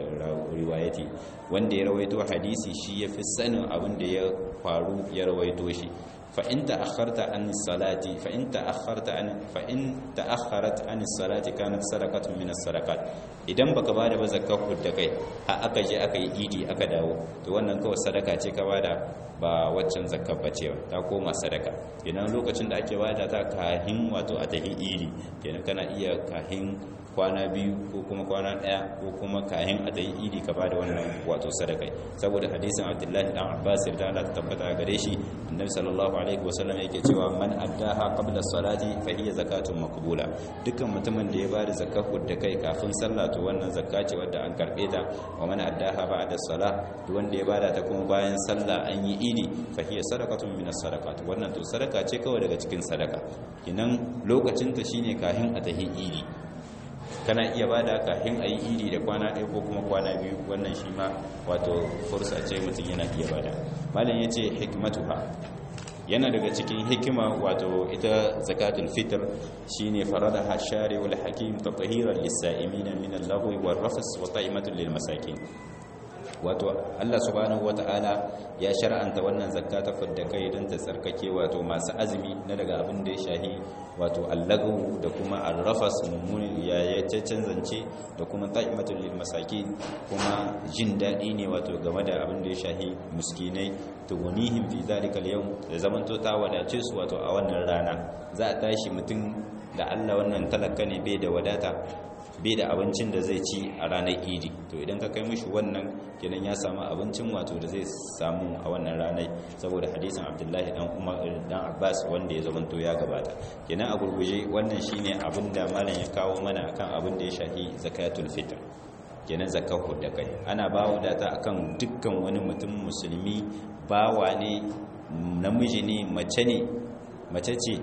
riwayati wanda ya rawaito hadisi shi yafi sanin abinda ya faru ya rawaito shi فإن تأخرت عن الصلاة فإن تأخرت عن فإن تأخرت عن الصلاة كانت صدقة من الصدقات idan baka bada ba zakar da kai har aka je aka yi idi aka dawo to wannan kawai sadaka ce ka bada ba waccan zakar ba ce ta koma sadaka kenan lokacin da ake bada ta kahin wato a tahi idi kenan kana iya kahin kwana biyu ko kuma kwana daya ko kuma kayan a dai idi ka bada wannan wato sadakai saboda hadisin abdullahi dan abbas da Allah ta tabbata gare shi annabi sallallahu alaihi wasallam yake cewa man addaha qabla salati fa hiya zakatun maqbula dukkan mutumin da ya bada zakat da kai kafin sallah to wannan zakka ce wadda an karbe ta wa man addaha ba'da salah duk wanda ya bada ta kuma bayan sallah an yi idi fa hiya sadaqatun min as-sadaqat wannan to sadaka ce kawai daga cikin sadaka kinan lokacin ta shine kahin a tahi idi kana iya bada kafin a yi iri da kwana ɗaya ko kuma kwana biyu wannan shi ma wato fursa ce mutum yana iya bada malam ya ce hikmatuha yana daga cikin hikima wato ita zakatul fitr shine faradaha shari'ul hakim tatahiran lis-sa'imin min al-lagwi war-rafs wa ta'imatun lil-masakin wato Allah subhanahu wata'ala ya shar'anta wannan zakka ta fidda kai don ta tsarkake wato masu azumi na daga abin da ya shahi wato allagu da kuma arrafas mummuni ya ya canzance da kuma ta'imatul lil masakin kuma jin dadi ne wato game da abin da ya shahi miskinai tugunihim fi zalika al-yawm da zamanto ta wadace su wato a wannan rana za a tashi mutum da Allah wannan talaka ne bai da wadata bai da abincin da zai ci a ranar idi to idan ka kai mishi wannan kenan ya samu abincin wato da zai samu a wannan ranar saboda hadisin abdullahi dan umar dan abbas wanda ya zamanto ya gabata kenan a gurguje wannan shine abin da malam ya kawo mana akan abin da ya shafi zakatul fitr kenan zakar da kai ana bawa data akan dukkan wani mutum musulmi bawa ne namiji ne mace ne mace ce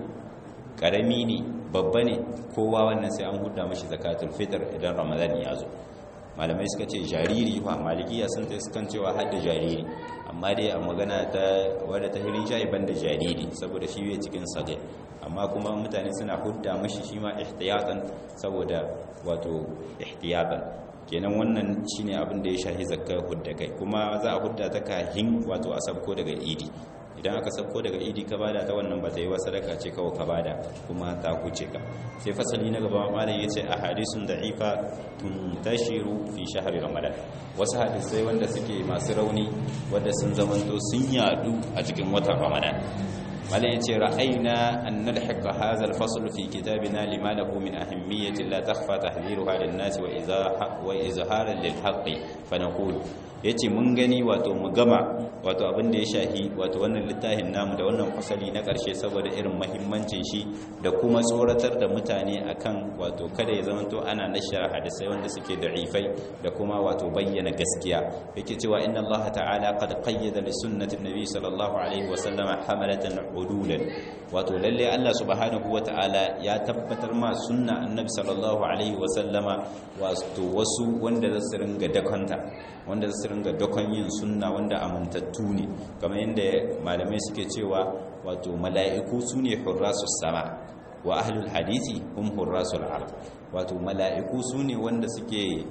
karami ne babba ne kowa wannan sai an huda mashi zakatul fitr idan ramadan ya zo malamai suka ce jariri fa malikiya sun ta sukan cewa har da jariri amma dai a magana ta wadda ta hirin shayi banda jariri saboda shi bai cikin sage amma kuma mutane suna hudda mashi shi ma ihtiyatan saboda wato ihtiyatan kenan wannan shine abin da ya shahi zakka hudda kai kuma za a hudda ta kahin wato a sabko daga idi idan aka sauko daga idi ka bada ta wannan ba ta yi wa sadaka ce kawai ka bada kuma ta kuce ka sai fasali na gaba malam ya ce a hadisun da'ifa tuntashiru fi shahari ramadan wasu hadisai wanda suke masu rauni wanda sun zamanto sun yadu a cikin watan ramadan malam ya ce ra'ayna an nalhiqa hadha al-fasl fi kitabina lima lahu min ahammiyyati la takhfa tahdhiruha lin-nas wa izaha wa izharan lil-haqqi fa naqulu ya ce mun gani wato mu gama wato abin da ya shahi wato wannan littafin namu da wannan fasali na ƙarshe saboda irin mahimmancin shi da kuma tsoratar da mutane akan wato kada ya zamanto ana nashara hadisai wanda suke da'ifai da kuma wato bayyana gaskiya yake cewa inna Allah ta'ala qad qayyada li sunnati nabi sallallahu alaihi wa sallama hamalatan udulan wato lalle Allah subhanahu wa ta'ala ya tabbatar ma sunna annabi sallallahu alaihi wa sallama wato wasu wanda za su ringa dakanta wanda su ringa dokon yin sunna wanda amintattu ne kamar yadda malamai suke cewa wato mala'iku su ne hurrasus sama wa ahlul hadisi hum hurrasul ard wato mala'iku su ne wanda suke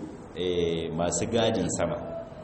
masu gadin sama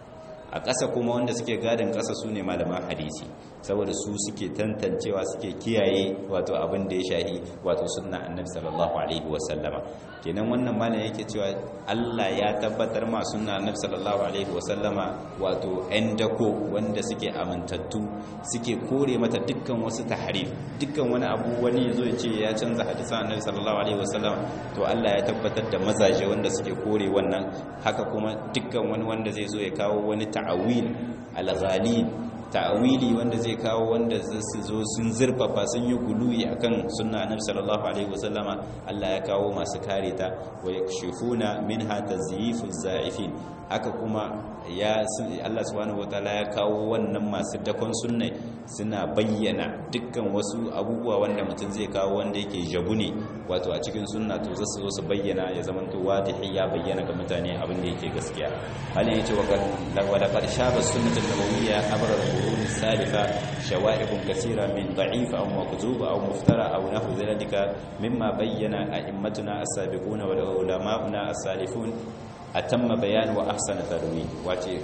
a ƙasa kuma wanda suke gadin ƙasa su ne malaman hadisi saboda su suke tantancewa suke kiyaye wato abin da ya shahi wato sunna annabi sallallahu alaihi wasallama kenan wannan malam yake cewa Allah ya tabbatar ma sunna annabi sallallahu alaihi wasallama wato ɗan dako wanda suke amintattu suke kore mata dukkan wasu tahrif dukkan wani abu wani yazo ya ce ya canza hadisan annabi sallallahu alaihi wasallama to Allah ya tabbatar da mazaje wanda suke kore wannan haka kuma dukkan wani wanda zai zo ya kawo wani ta'awil al-ghalib ta'awili wanda zai kawo wanda su zo sun zurfafa sun yi guluyi akan sunna annabi sallallahu alaihi wasallama Allah ya kawo masu kare ta wa yakshifuna minha tazyifu za'ifin haka kuma ya Allah subhanahu wataala ya kawo wannan masu dakon sunna suna bayyana dukkan wasu abubuwa wanda mutum zai kawo wanda yake jabu ne wato a cikin sunna to zasu zo su bayyana ya zama to wadihi ya bayyana ga mutane abin da yake gaskiya halin yace wa laqad shaba sunnatu nabawiyya abra القرون السالفة شوائب كثيرة من ضعيف أو مكذوب أو مفترى أو نحو ذلك مما بين أئمتنا السابقون وعلماؤنا السالفون أتم بيان وأحسن تدوين واتي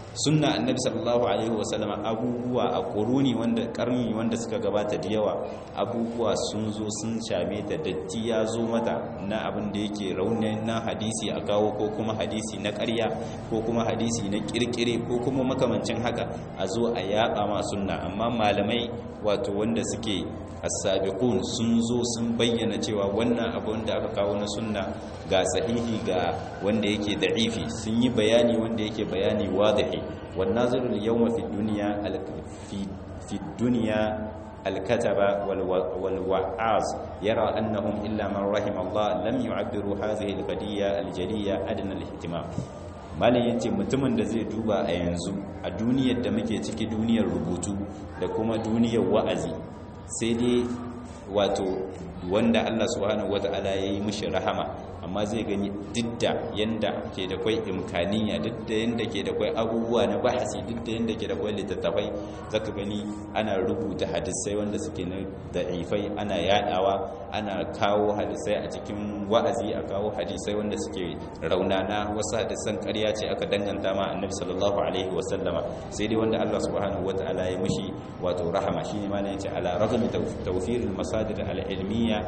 sunna annabi sallallahu alaihi wasallama abubuwa a kuruni wanda karni wanda suka gabata da yawa abubuwa sun zo sun shame ta datti ya zo mata na abin da yake raunin na hadisi a kawo ko kuma hadisi na ƙarya ko kuma hadisi na kirkire ko kuma makamancin haka a zo a yaƙa ma sunna amma malamai wato wanda suke as-sabiqun sun zo sun bayyana cewa wannan abu wanda aka kawo na sunna ga sahihi ga wanda yake da'ifi sun yi bayani wanda yake bayani wadahi wan nazirul yawma fi dunya fi fi dunya الكتب والوعاظ يرى أنهم إلا من رحم الله لم يعبروا هذه القضية الجلية أدنى الاهتمام malam yace mutumin da zai duba a yanzu a duniyar da muke ciki duniyar rubutu da kuma duniyar wa'azi sai dai wato wanda Allah subhanahu wata'ala ya yi mishi rahama amma zai gani duk da yanda ke da kwai imkaniya duk da yanda ke da kwai abubuwa na bahasi duk da yanda ke da kwai littattafai zaka gani ana rubuta hadisai wanda suke na da'ifai ana yadawa ana kawo hadisai a cikin wa'azi a kawo hadisai wanda suke raunana wasu hadisan ƙarya ce aka danganta ma annabi sallallahu alaihi wasallama sai dai wanda Allah subhanahu wata'ala ya mishi wato rahama shine ma ne yace ala ragmi tawfiril masadir al-ilmiyya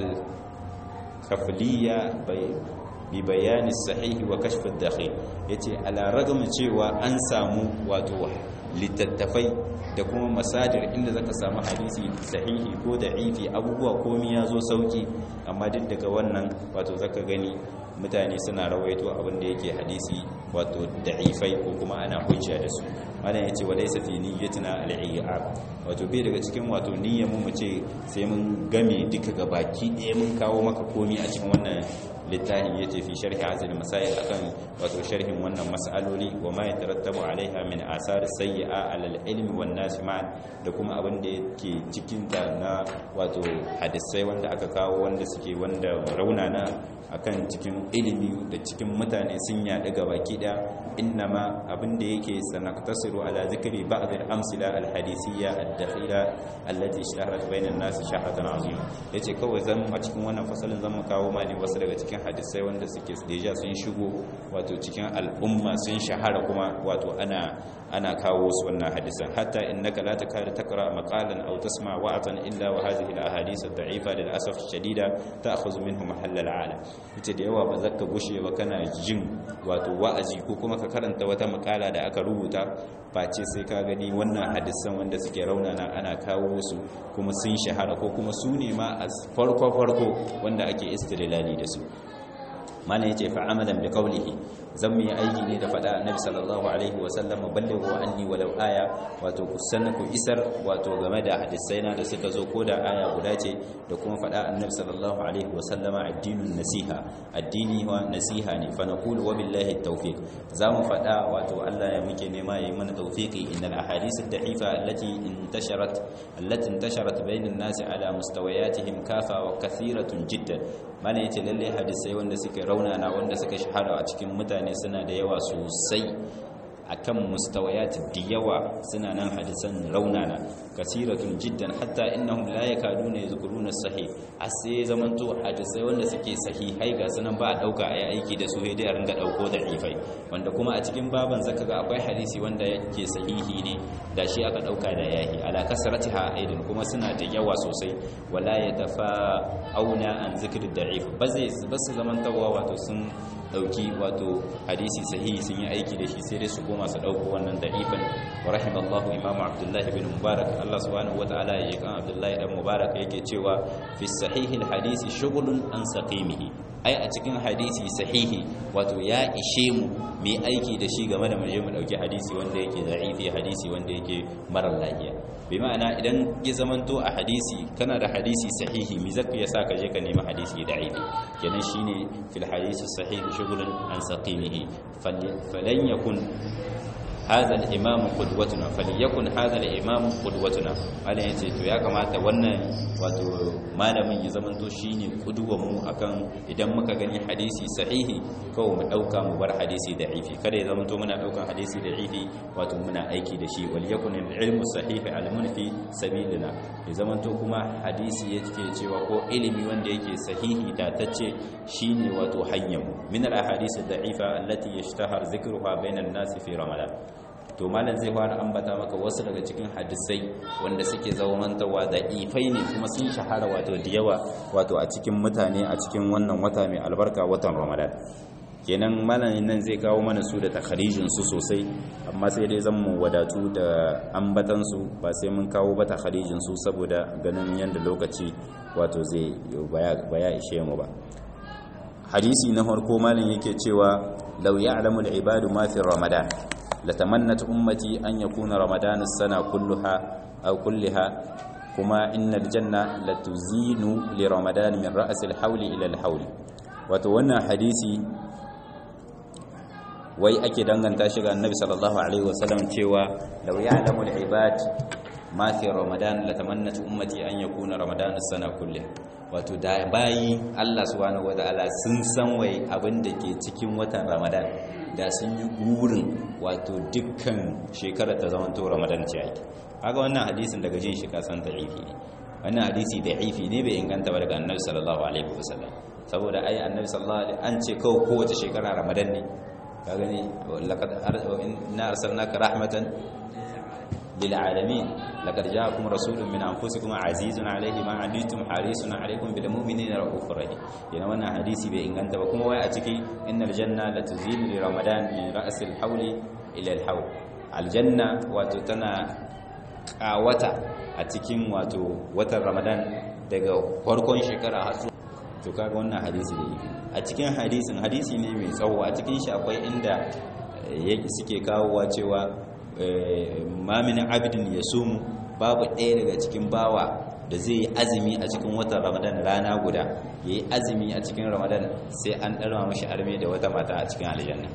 al-kafliya bi bayani sahihi wa kashf ad-dakhil yace ala ragmi cewa an samu wato littattafai da kuma masadir inda zaka samu hadisi sahihi ko da'ifi abubuwa komai ya zo sauki amma duk daga wannan wato zaka gani mutane suna rawaito abin da yake hadisi wato da'ifai ko kuma ana hujja da su wannan yace wa laysa fi niyyatina al-i'ab wato bai daga cikin wato niyyar mu ce sai mun game duka gabaki ɗaya mun kawo maka komai a cikin wannan littafin yace fi sharhi hazil masail akan wato sharhin wannan mas'aloli wa ma yatarattabu alaiha min asar sayyi'a alal ilmi wan nas ma'an da kuma abin da yake cikin ta na wato hadisai wanda aka kawo wanda suke wanda raunana akan cikin ilimi da cikin mutane sun yaɗu ga baki ɗaya innama abin da yake sanaktasiru ala zikri ba'd al-amsila al-hadisiyya ad-dakhila allati ishtaharat bayna an-nas shahratan azima yace kawai zan a cikin wannan fasalin zan kawo ma ne wasu daga cikin hadisai wanda suke deja sun shigo wato cikin al'umma sun shahara kuma wato ana ana kawo su wannan hadisan hatta innaka la takadu taqra maqalan aw tasma wa'atan illa wa hadhihi al-ahadith ad-da'ifa lil asaf shadida ta'khudhu minhu mahall al-'alam ita da yawa ba zaka gushe ba kana jin wato wa'azi ko kuma ka karanta wata makala da aka rubuta face sai ka gani wannan hadisan wanda suke raunana ana kawo su kuma sun shahara ko kuma su ne ma a farko farko wanda ake istilali da su mana yace fa amalan bi qawlihi zan mu yi aiki ne da faɗa annabi sallallahu alaihi wa sallam ballighu anni walau aya wato ku sanna ku isar wato game da hadisai na da suka zo ko da aya guda ce da kuma faɗa annabi sallallahu alaihi wa sallam addinun nasiha addini wa nasiha ne fa naqulu wa billahi tawfiq zamu faɗa wato Allah ya muke nema yayi mana tawfiqi innal ahadith ad-da'ifa allati intasharat allati intasharat bainan nasi ala mustawayatihim kafa wa kathiratun jiddan mana yace lalle hadisai wanda suke raunana wanda suka shahara a cikin mutane suna da yawa sosai akan mustawayat da yawa suna nan hadisan raunana kasiratun jiddan hatta innahum la yakaduna yadhkuruna sahih asai zamanto hadisai wanda suke sahihai ga sunan ba a dauka ayi aiki da su dai a ringa dauko da ifai wanda kuma a cikin baban zaka ga akwai hadisi wanda yake sahihi ne da shi aka dauka da yahi ala kasratiha aidan kuma suna da yawa sosai wala yatafa auna an zikri da'if ba zai ba su zamantawa wato sun dauki wato hadisi sahihi sun yi aiki da shi sai dai su koma su dauko wannan da'ifan wa rahimallahu imamu abdullahi bin mubarak Allah subhanahu wataala ya kan abdullahi dan mubarak yake cewa fi sahihi hadisi shughlun an saqimihi ai a cikin hadisi sahihi wato ya ishe mu mai aiki da shi game da mu je mu dauki hadisi wanda yake da'ifi hadisi wanda yake mara lafiya bi ma'ana idan ya zamanto a hadisi kana da hadisi sahihi mi zaka ya sa ka je ka nemi hadisi da'ifi kenan shine fil hadisi sahihi shughulun an saqimihi falan yakun هذا الامام قدوتنا فليكن هذا الامام قدوتنا Allah yace to ya kamata wannan wato malamin ya zamanto shine kuduwar mu akan idan muka gani hadisi sahihi kawai mu dauka mu bar hadisi da'ifi kada ya zamanto muna daukan hadisi da'ifi wato muna aiki da shi wal yakun ilmu sahihi alimun fi sabilina ya zamanto kuma hadisi yake cewa ko ilimi wanda yake sahihi datacce shine wato hanyar mu min al ahadith da'ifa allati yashtahar dhikruha bainan nas fi ramadan to malam zai fara ambata maka wasu daga cikin hadisai wanda suke zaumantawa da ifai ne kuma sun shahara wato da yawa wato a cikin mutane a cikin wannan wata mai albarka watan ramadan kenan malamin nan zai kawo mana su da takharijin su sosai amma sai dai zan mu wadatu da ambatan su ba sai mun kawo ba takharijin su saboda ganin yanda lokaci wato zai baya ishe mu ba hadisi na farko malam yake cewa law ya'lamu al-ibadu ma fi ramadan latamannat ummati an yakuna ramadan as-sana kulluha aw kullaha kuma innal janna latuzinu li ramadan min ra's al-hawl ila al-hawl wato wannan hadisi wai ake danganta shi ga annabi sallallahu alaihi wasallam cewa law ya'lamu al-ibad ma fi ramadan latamannat ummati an yakuna ramadan as-sana kulluha wato da bayi Allah subhanahu wataala sun san wai abin da ke cikin watan ramadan da sun yi gurin wato dukkan shekarar ta zama to ramadan ce ake kaga wannan hadisin daga jin shi kasan da'ifi ne wannan hadisi da'ifi ne bai inganta ba daga annabi sallallahu alaihi wasallam saboda ai annabi sallallahu alaihi an ce kawai kowace shekara ramadan ne ka gani laqad inna arsalnaka rahmatan lil alamin laqad ja'akum rasulun min anfusikum azizun alayhi ma anittum harisun alaykum bil mu'minina raufur rahim yana wannan hadisi bai inganta ba kuma wai a ciki innal janna la tuzilu li ramadan min ra'sil hawli ila al hawl aljanna wato tana kawata a cikin wato watan ramadan daga farkon shekara har to kaga wannan hadisi da yake a cikin hadisin hadisi ne mai tsawo a cikin shi akwai inda suke kawowa cewa mamin abidin ya sumu babu ɗaya daga cikin bawa da zai yi azumi a cikin watan ramadan rana guda ya yi azumi a cikin ramadan sai an ɗarma mashi arme da wata mata a cikin aljanna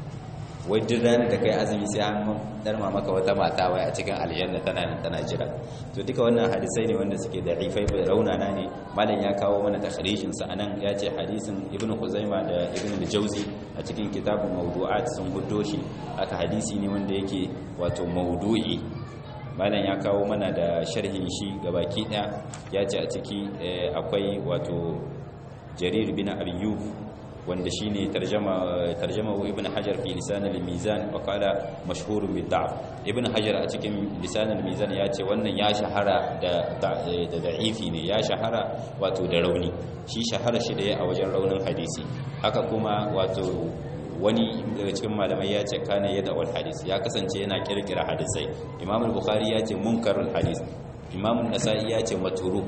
wai duk ranar da kai azumi sai an ɗarma maka wata mata wai a cikin aljanna tana nan tana jira to duka wannan hadisai ne wanda suke da ifai bai raunana ne malam ya kawo mana takhrijin sa anan ya ce hadisin ibnu khuzaima da ibnu al-jawzi a cikin kitabun mawdu'at sun guddo shi aka hadisi ne wanda yake wato mawdu'i malam ya kawo mana da sharhin shi gabaki daya ya ce a ciki akwai wato jarir bin ayyub wanda shine tarjama tarjama ibn hajar fi lisan al-mizan wa qala mashhurun bid da'f ibn hajar a cikin lisan al-mizan ya ce wannan ya shahara da da da'ifi ne ya shahara wato da rauni shi shahara shi da a wajen raunin hadisi haka kuma wato wani daga cikin malamai ya ce kana yada wal hadis ya kasance yana kirkira hadisai imam al-bukhari ya ce munkarul hadis imam an-nasa'i ya ce matruk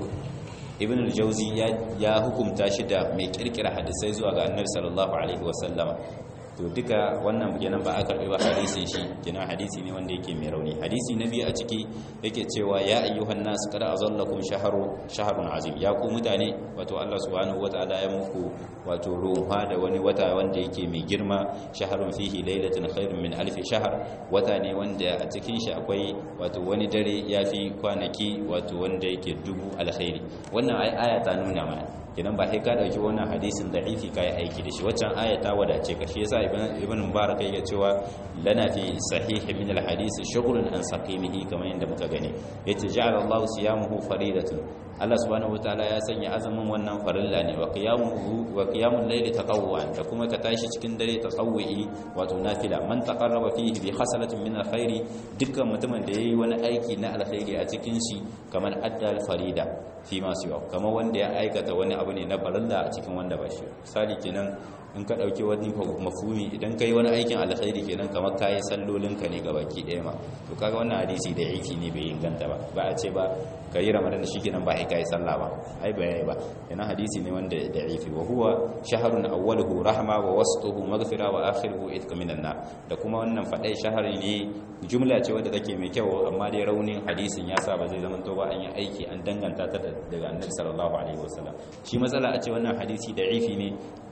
ibn al-jawzi ya hukumta shi da mai kirkira hadisai zuwa ga annabi sallallahu alaihi wasallama to duka wannan kenan ba a karbi ba hadisin shi kenan hadisi ne wanda yake mai rauni hadisi na biyu a ciki yake cewa ya ayyuhan nas kada azallakum shahru shahrun azim ya ku mutane wato Allah subhanahu wataala ya muku wato ruha da wani wata wanda yake mai girma shahrun fihi lailatun khairun min alf shahr wata ne wanda a cikin shi akwai wato wani dare yafi kwanaki wato wanda yake dubu alkhairi wannan ai aya ta nuna mana kenan ba sai ka dauki wannan hadisin da'ifi kai aiki da shi waccan aya ta wadace ka shi yasa ibn mubarak yake cewa lana fi sahih min alhadith shughlun an saqimihi kamar yadda muka gani yace ja'ala Allahu siyamuhu faridatun Allah subhanahu wataala ya sanya azumin wannan farilla ne wa qiyamuhu wa qiyamul layli tatawwu'an da kuma ka tashi cikin dare tatawwu'i wato nafila man taqarraba fihi bi khasalatin min alkhairi dukkan mutumin da yayi wani aiki na alkhairi a cikin shi kamar addal farida fi ma siwa kamar wanda ya aikata wani abu ne na farilla a cikin wanda ba shi misali kenan in ka dauki wani mafhumi idan kai wani aikin alkhairi kenan kamar kai sallolin ka ne gabaki daya ma to kaga wannan hadisi da yake ne bai inganta ba ba a ce ba kai ramadan shi kenan ba kai sallah ba ai ba yayi ba yana hadisi ne wanda da yake wa huwa shahrun awwaluhu rahma wa wasatuhu maghfira wa akhiruhu itqa minan nar da kuma wannan fadai shahari ne jumla ce wadda take mai kyau amma dai raunin hadisin ya sa ba zai zama to ba an yi aiki an danganta ta daga annabi sallallahu alaihi wasallam shi matsala a ce wannan hadisi da ifi ne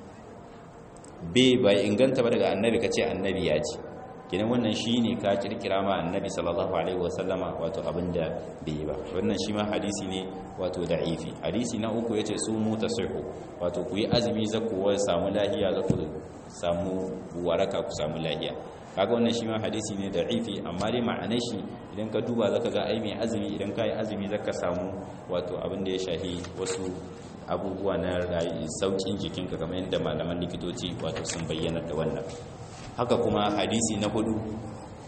bai bai inganta ba daga annabi kace annabi ya ce kinan wannan shine ka kirkira ma annabi sallallahu alaihi wasallama wato abinda bai ba wannan shi ma hadisi ne wato da'ifi hadisi na uku yace su mu tasihu wato ku yi azumi zaku wa samu lahiya zaku samu waraka ku samu lahiya kaga wannan shi ma hadisi ne da'ifi amma dai ma'anar shi idan ka duba zaka ga ai mai azumi idan ka yi azumi zaka samu wato abin da ya shahi wasu abubuwa na rayu saukin jikinka kamar yadda malaman likitoci wato sun bayyana da wannan haka kuma hadisi na hudu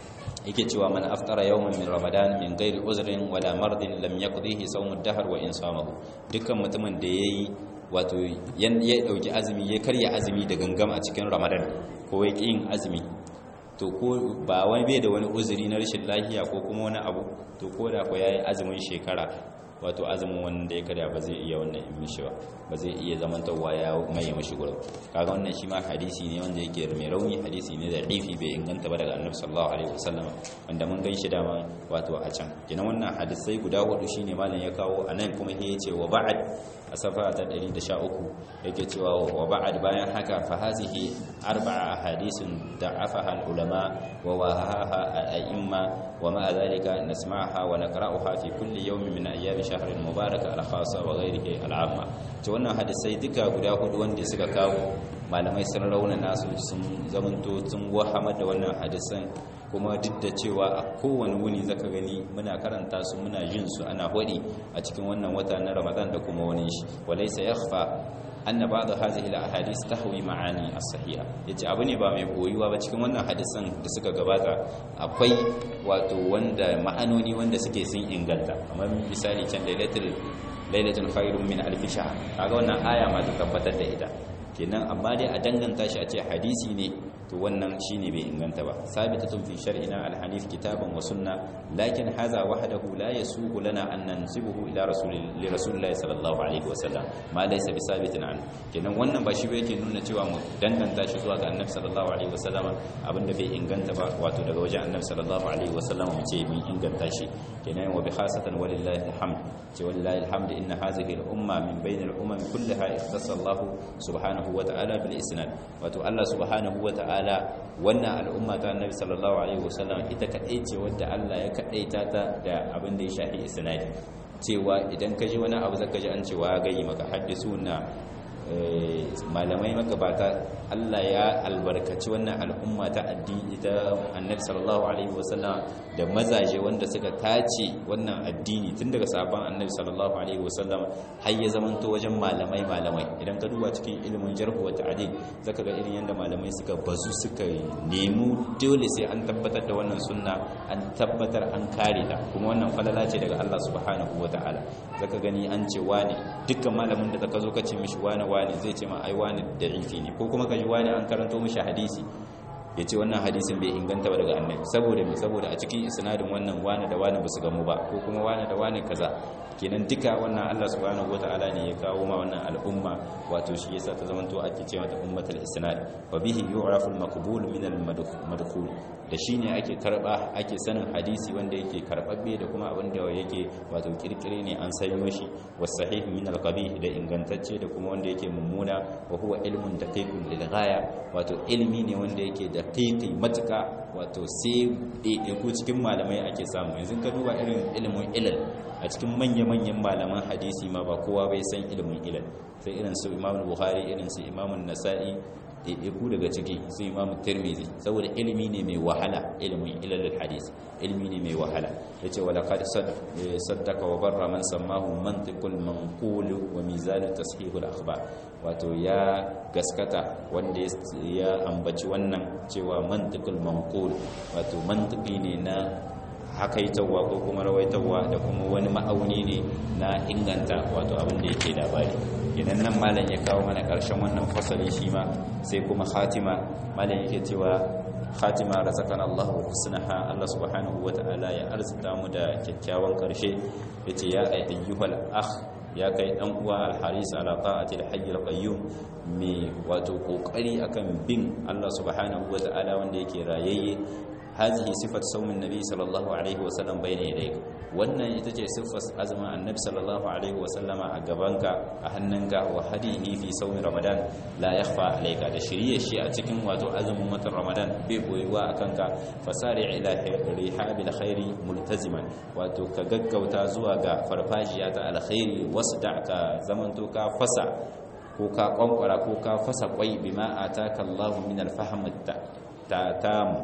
yake cewa man aftara yawman min ramadan min ghairi uzrin wala mardin lam yaqdihi sawm ad-dahr wa in samahu dukkan mutumin da yayi wato ya dauki azumi ya karya azumi da gangam a cikin ramadan ko ya yin azumi to ko ba wani bai da wani uzuri na rashin lafiya ko kuma wani abu to ko da ko yayi azumin shekara wato azumin wanda ya karya ba zai iya wannan in mishi ba ba zai iya zamantarwa ya maye mashi gurin kaga wannan shi ma hadisi ne wanda yake mai rauni hadisi ne da rifi bai inganta ba daga annabi sallallahu alaihi wasallam wanda mun gan shi dama wato a can kenan wannan hadisai guda hudu shine malam ya kawo anan kuma ya ce wa ba'ad a safa ta 113 yake cewa wa ba'ad bayan haka fa hazihi arba'a ahadisun da'afaha al-ulama wa wahaha al-a'imma wa ma'a dhalika nasma'aha wa naqra'uha fi kulli yawmin min ayyami shahr al-mubarak al-khassa wa ghayrihi al-'amma to wannan hadisai duka guda hudu wanda suka kawo malamai sun raunana su sun zamanto sun wahama da wannan hadisan kuma duk da cewa a kowane wuni zaka gani muna karanta su muna jin su ana hodi a cikin wannan wata na Ramadan da kuma wani shi walaysa yakhfa anna ba'd hadhihi al-ahadith tahwi ma'ani as-sahiha yace abu ne ba mai koyuwa ba cikin wannan hadisan da suka gabata akwai wato wanda ma'anoni wanda suke sun inganta kamar misali can lailatul lailatul khairun min alf shahr kaga wannan aya ma ta tabbatar da ita kenan amma dai a danganta shi a ce hadisi ne to wannan shine bai inganta ba sabitatun fi shar'ina al-hanif kitaban wa sunna lakin hadha wahdahu la yasuqu lana an nansibuhu ila rasulillahi rasulillahi sallallahu alaihi wa sallam ma laysa bi sabitin an kenan wannan ba shi ba yake nuna cewa mu danganta shi zuwa ga annabi sallallahu alaihi wa sallam abinda bai inganta ba wato daga wajen annabi sallallahu alaihi wa sallam mu ce mun inganta shi kenan wa bi khasatan walillahi alhamd ce walillahi alhamd inna hadhihi al-umma min bayn al-umam kullaha ikhtassa Allah subhanahu wa ta'ala bil isnad wato Allah subhanahu wa ta'ala ta'ala wannan al'umma ta annabi sallallahu alaihi wasallam ita kadai ce wadda Allah ya kadaita ta da abin da ya shafi isnadi cewa idan ka ji wani abu zaka ji an cewa gayi maka haddisuna malamai magabata Allah ya albarkaci wannan al'umma ta addini ta annabi sallallahu alaihi wasallam da mazaje wanda suka tace wannan addini tun daga sabon annabi sallallahu alaihi wasallam har ya zamanto wajen malamai malamai idan ka duba cikin ilimin jarhu wa ta'dil zaka ga irin yanda malamai suka bazu suka nemi dole sai an tabbatar da wannan sunna an tabbatar an kare ta kuma wannan falala ce daga Allah subhanahu wa ta'ala zaka gani an ce wani dukkan malamin da zaka zo ka ce mishi wani wani zai ce ma ai wani da'ifi ne ko kuma ka ji wani an karanto mishi hadisi ya ce wannan hadisin bai inganta ba daga annabi saboda mai saboda a cikin isnadin wannan wani da wani ba su gamu ba ko kuma wani da wani kaza kenan duka wannan Allah subhanahu wataala ne ya kawo ma wannan al'umma wato shi yasa ta zamanto ake cewa ta ummatul isnad wa bihi yu'rafu al-maqbul min al-madkhul da shine ake karba ake sanin hadisi wanda yake karbabbe da kuma abin da yake wato kirkire ne an sanyo shi was sahih min al-qabih da ingantacce da kuma wanda yake mummuna wa huwa ilmun daqiqun lil ghaya wato ilmi ne wanda yake daqiqi matuka wato sai ku cikin malamai ake samu yanzu ka duba irin ilimin ilal a cikin manya-manyan malaman hadisi ma ba kowa bai san ilimin ilal sai irin su imam bukhari irin su imam nasa'i ɗaiɗaiku daga ciki su imam tirmizi saboda ilimi ne mai wahala ilimin ilalul hadis ilimi ne mai wahala ya ce wala kad saddaka wa barra man sammahu mantiqul manqul wa mizan tashihul akhbar wato ya gaskata wanda ya ambaci wannan cewa mantiqul manqul wato mantiki ne na hakaitawa ko kuma rawaitarwa da kuma wani ma'auni ne na inganta wato abin da yake labari idan nan malam ya kawo mana ƙarshen wannan fasali shi ma sai kuma khatima malam yake cewa khatima razaqana Allahu husnaha Allah subhanahu wata'ala ya arzuta mu da kyakkyawan ƙarshe yace ya ayyuhal akh ya kai dan uwa al-haris ala ta'ati al-hayy al-qayyum me wato kokari akan bin Allah subhanahu wata'ala wanda yake rayayye هذه صفة صوم النبي صلى الله عليه وسلم بين يديك wannan ita ce siffar azumin annabi sallallahu alaihi wasallama a gabanka a hannunka wa hadihi fi saumin ramadan la yakhfa alayka da shirye shi a cikin wato azumin watan ramadan bai boyuwa a kanka fasari ila rihabil khairi multaziman wato ka gaggauta zuwa ga farfajiya ta alkhairi wasda ka zamanto ka fasa ko ka kwankwara ko ka fasa kwai bima ataka Allahu min alfahm ta tamu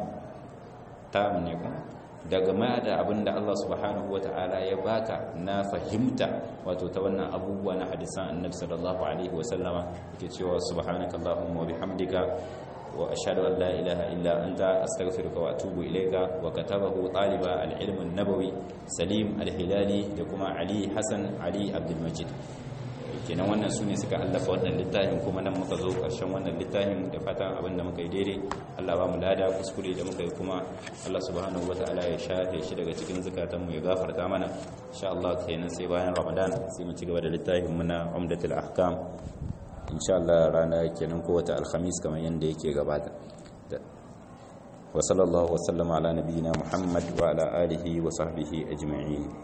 tamu ne kuma daga ma da abin da Allah subhanahu wa ta'ala ya baka na fahimta wato ta wannan abubuwa na hadisan annabi sallallahu alaihi wa sallama yake cewa subhanakallahumma wa bihamdika wa ashhadu an la ilaha illa anta astaghfiruka wa atubu ilayka wa katabahu taliba al-ilm an-nabawi Salim al-Hilali da kuma Ali Hassan Ali Abdul Majid kenan wannan su ne suka allafa wannan littafin kuma nan muka zo ƙarshen wannan littafin da fatan abin da muka yi daidai Allah ba mu lada kuskure da muka yi kuma Allah subhanahu wataala ya shafe shi daga cikin zukatanmu ya gafarta mana insha Allah kenan sai bayan Ramadan sai mu ci gaba da littafin mu na Umdatul Ahkam insha Allah rana kenan kowace alhamis kamar yanda yake gabata wa sallallahu wa sallama ala nabiyyina Muhammad wa ala alihi wa sahbihi ajma'in